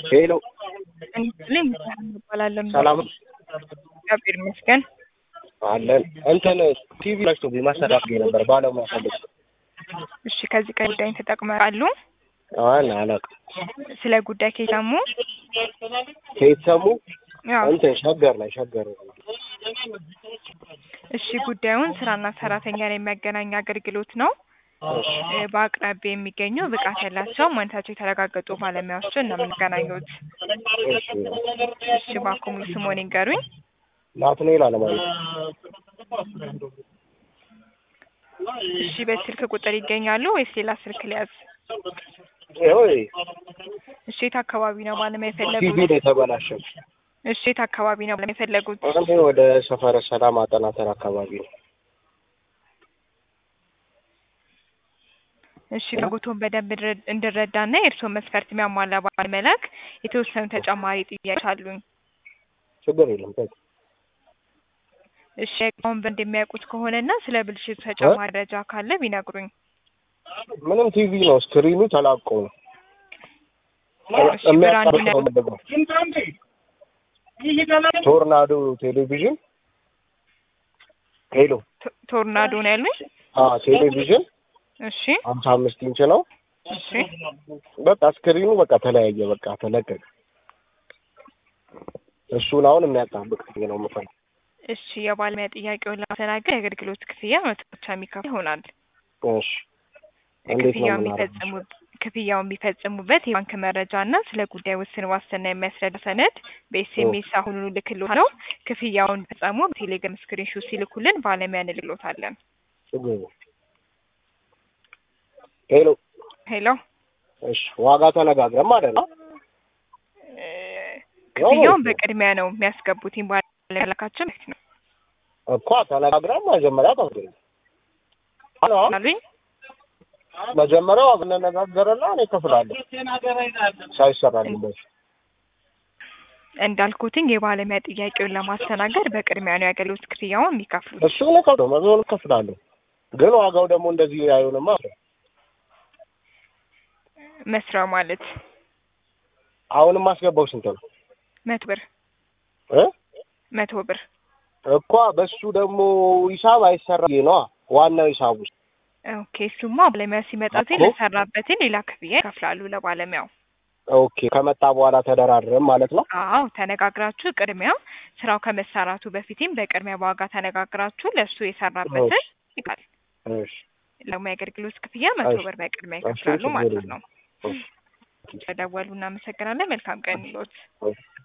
ሄሎ ልኝ እባላለሁ። ሰላም እግዚአብሔር ይመስገን። አለን። እንትን ቲቪ ላችቶብኝ ማስተካከል ነበር ባለሙያ ፈልግ እሺ፣ ከዚህ ቀን ጉዳይን ተጠቅመዋሉ? አን አላውቅም። ስለ ጉዳይ ከሰሙ? ከየት ሰሙ? ያው እንትን ሸገር ላይ ሸገር እሺ፣ ጉዳዩን ስራና ሰራተኛን የሚያገናኝ አገልግሎት ነው። እሺ እ፣ በአቅራቢያ የሚገኙ ብቃት ያላቸው ማንነታቸው የተረጋገጡ ባለሙያዎችን ነው የምንገናኙት። እሺ እሺ፣ እባክዎ ሙሉ ስምዎን ይንገሩኝ? ናትናኤል አለማየሁ እሺ፣ በስልክ ቁጥር ይገኛሉ ወይስ ሌላ ስልክ ሊያዝ? ይኸው እሺ፣ የት አካባቢ ነው ባለሙያ ቲቪ የፈለጉት? ነው የተበላሸው። እሺ፣ የት አካባቢ ነው ባለሙያ የፈለጉት? እኔ ወደ ሰፈረ ሰላም አጠናተር አካባቢ ነው። እሺ ፍላጎቱን በደንብ እንድረ- እንድረዳና የእርስዎን መስፈርት የሚያሟላ ባለመላክ የተወሰኑ ተጨማሪ ጥያቄዎች አሉኝ። ችግር የለም። ተይ። እሺ እቃውን በደንብ የሚያውቁት ከሆነና ስለ ብልሽቱ ተጨማሪ መረጃ ካለ ቢነግሩኝ። ምንም ቲቪ ነው፣ ስክሪኑ ተላቆ ነው እሺ ብራንድ የሚያቀርበው ምንድን ነው? ቶርናዶ ቴሌቪዥን ሄሎ ቶ- ቶርናዶ ነው ያሉኝ? አ ቴሌቪዥን እሺ ሀምሳ አምስት ኢንች ነው። እሺ በቃ ስክሪኑ በቃ ተለያየ፣ በቃ ተለቀቀ። እሱን አሁን የሚያጣብቅ ነው የምፈልግ። እሺ የባለሙያ ጥያቄውን ለማስተናገድ የአገልግሎት ክፍያ መቶ ብቻ የሚከፍል ይሆናል። እሺ እንዴት ነው ክፍያው የምናደርገው? የሚፈጽሙ ክፍያው የሚፈጽሙበት የባንክ መረጃ እና ስለ ጉዳይ ውስን ዋስትና የሚያስረዳ ሰነድ በኤስኤምኤስ አሁኑኑ ልክልዎታለሁ። ክፍያውን ፈጸሙ በቴሌግራም ስክሪንሾት ሲልኩልን ባለሙያ እንልክልዎታለን። ችግር የለም። ሄሎ ሄሎ እሺ፣ ዋጋ ተነጋግረን ማለት ነው። እ፣ ክፍያውን በቅድሚያ ነው የሚያስገቡት ባለሙያ ላካችን ማለት ነው እኮ ተነጋግረን መጀመሪያ ተወደ አሎ አሉኝ። መጀመሪያ ዋጋ እንነጋገርና እኔ እከፍላለሁ ሳይሰራልኝ በፊት እንዳልኩትኝ የባለሙያ ጥያቄውን ለማስተናገድ በቅድሚያ ነው የአገልግሎት ክፍያውን የሚከፍሉት። እሱ ነው ከፍሎ መዞን እከፍላለሁ። ግን ዋጋው ደግሞ እንደዚህ አይሆንማ። መስሪያው ማለት አሁንም ማስገባው ስንት ነው መቶ ብር እ መቶ ብር እኮ በሱ ደግሞ ሂሳብ አይሰራ ነዋ ዋናው ሂሳብ ውስጥ ኦኬ። እሱማ ባለሙያ ሲመጣ እኮ። ለሰራበትን ሌላ ክፍያ ይከፍላሉ ለባለሙያው። ኦኬ ከመጣ በኋላ ተደራድረን ማለት ነው። አዎ ተነጋግራችሁ ቅድሚያ ስራው ከመሰራቱ በፊትም በቅድሚያ በዋጋ ተነጋግራችሁ ለእሱ የሰራበትን ይቃል እሺ ለሙያ አገልግሎት ክፍያ መቶ እሺ። ብር በቅድሚያ እሺ፣ ይከፍላሉ ችግር ማለት የለም። ነው። እሺ። ስለደወሉ እናመሰግናለን። መልካም ቀን ይሎት። እሺ።